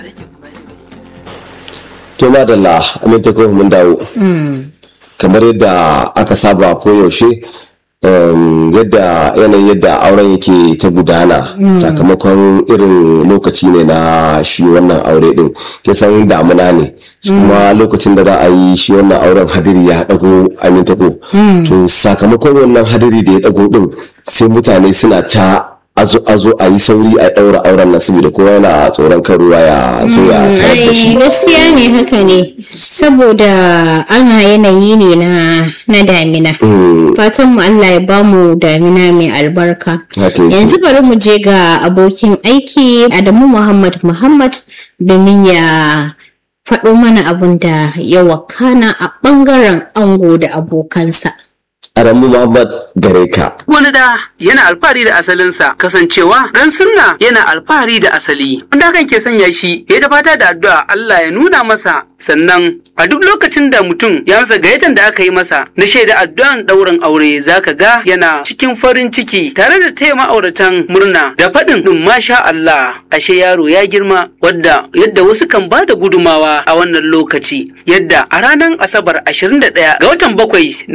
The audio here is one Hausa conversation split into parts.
to madalla aminta ko mun dawo kamar yadda aka saba koyaushe um, yadda yanayin yadda auren yake ta gudana sakamakon irin lokaci ne na shi wannan aure din kisan damuna ne shi kuma lokacin da za a yi shi wannan auren hadiri ya dago aminta ko to sakamakon wannan hadiri da ya dago din sai mutane suna ta azo azo a yi sauri a daura auren nan saboda kowa yana tsoron kan ruwa ya zo ya tayar da shi Ai, gaskiya ne haka ne saboda ana yanayi ne na na damina fatan mu Allah ya bamu damina mai albarka Haka yake. yanzu bari mu je ga abokin aiki Adamu Muhammad Muhammad domin ya faɗo mana abun da ya wakana a ɓangaren ango da abokansa Adamu Muhammad gare ka Wani da yana alfahari da asalinsa kasancewa dan sunna yana alfahari da asali. Wanda hakan ke sanya shi ya da fata da addu'a Allah ya nuna masa sannan a duk lokacin da mutum ya masa gayyatan da aka yi masa na shaida addu'an ɗaurin aure zaka ga yana cikin farin ciki tare da taya ma'auratan murna da faɗin ɗin masha Allah ashe yaro ya girma wadda yadda wasu kan ba da gudumawa a wannan lokaci yadda a ranar Asabar 21 ga watan bakwai na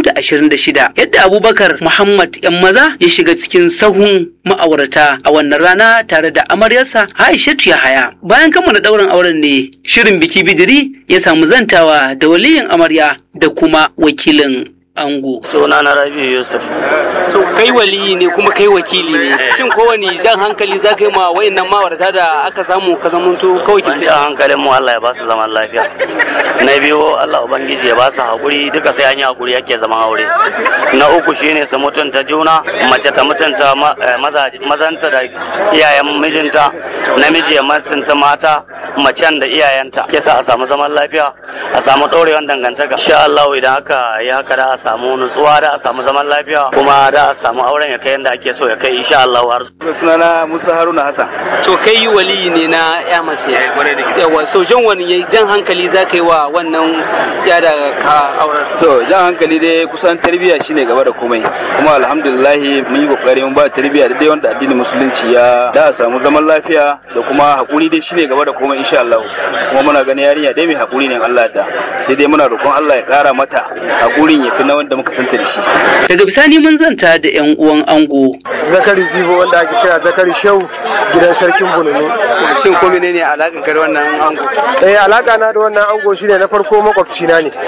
2026 yadda Abubakar Muhammad yan maza ya shiga cikin sahun ma'aurata a wannan rana tare da amaryarsa Aishatu Yahaya bayan kammala ɗaurin auren ne shirin biki bidiri ya samu zantawa da waliyin amarya da kuma wakilin ango suna na rabi yusuf so kai waliyi ne kuma kai wakili ne shin kowane jan hankali za ka yi ma wayannan ma'aurata da aka samu ka zamanto kawai an ja hankalin mu Allah ya ba su zaman lafiya na biyu Allah ubangiji ya ba su hakuri duka sai an yi hakuri yake zaman aure na uku shine su mutunta juna mace ta mutunta ma- eh, maza- mazanta da iyayen mijinta namiji ya mutunta mata macen da iyayenta ke sa a samu zaman lafiya a samu ɗorewan dangantaka insha Allah idan aka yi haka da a samu nutsuwa da a samu zaman lafiya kuma da a samu auren ya kai yadda ake so ya kai insha Allah har sunana musa haruna hassan to kai waliyi ne na ya mace yawa so jan wani jan hankali za ka yi wa wannan ya da ka auren to jan hankali dai kusan tarbiyya shine gaba da komai kuma alhamdulillahi mun yi kokari mun ba tarbiyya da dai wanda addinin musulunci ya da a samu zaman lafiya da kuma hakuri dai shine gaba da komai insha Allah kuma muna ganin yarinya dai mai hakuri ne in Allah da sai dai muna roƙon Allah ya ƙara mata hakurin ya fi na wanda muka santa da shi daga bisani mun zanta da yan uwan ango zakari zibo wanda ake kira zakari shehu gidan sarkin bununu shin ko menene alakan ka da wannan ango eh alaka na da wannan ango shine na farko makwabci na ne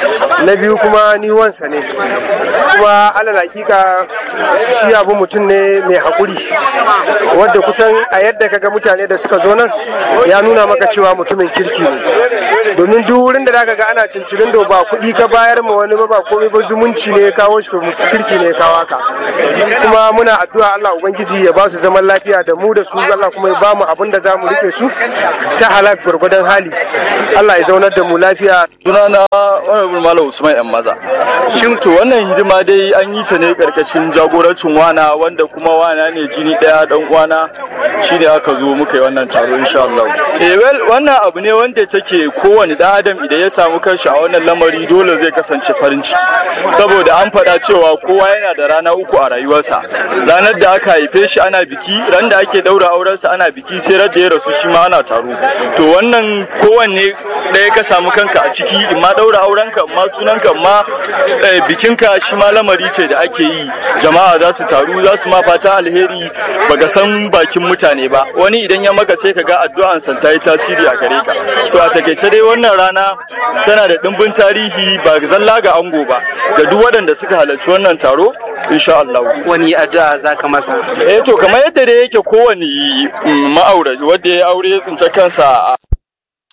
na biyu kuma ni wansa ne kuma alal hakika shi abu mutum ne mai haƙuri wadda kusan a yadda kaga mutane da suka zo nan ya nuna maka cewa mutumin kirki ne domin duk wurin da zaka ga ana cincirin da ba kuɗi ka bayar ma wani ba ba komai ba zumunci ne ya kawo shi to kirki ne ya kawo haka kuma muna addu'a Allah ubangiji ya ba su zaman lafiya da mu da su Allah kuma ya ba mu abin da za mu rike su ta halak gwargwadon hali Allah ya zaunar da mu lafiya sunana honorable malam usman yan maza shin to wannan hidima dai an yi ta ne karkashin jagorancin wana wanda kuma wana ne jini daya dan uwana shine aka zo muka yi wannan taro insha Allah eh well wannan abu ne wanda take kowane dan adam idan ya samu kanshi a wannan lamari dole zai kasance farin ciki saboda an faɗa cewa kowa yana da rana uku a rayuwarsa ranar da aka haife shi ana biki ran da ake daura aurensa ana biki sai ran da ya rasu shi ma ana taro to wannan kowanne ɗaya ka samu kanka a ciki in ma daura aurenka in ma sunanka in ma eh, bikinka shi ma lamari ce da ake yi jama'a za su taru za su ma fata alheri baka san bakin mutane ba wani idan ya maka sai ka ga addu'an san ta yi tasiri a gare ka so a takaice dai wannan rana tana da ɗimbin tarihi ba zalla ga ango ba ga duk waɗanda suka halarci wannan taro insha Allah wani addu'a za ka masa eh to kamar yadda dai yake kowane ma'aurati wanda ya aure ya tsince kansa a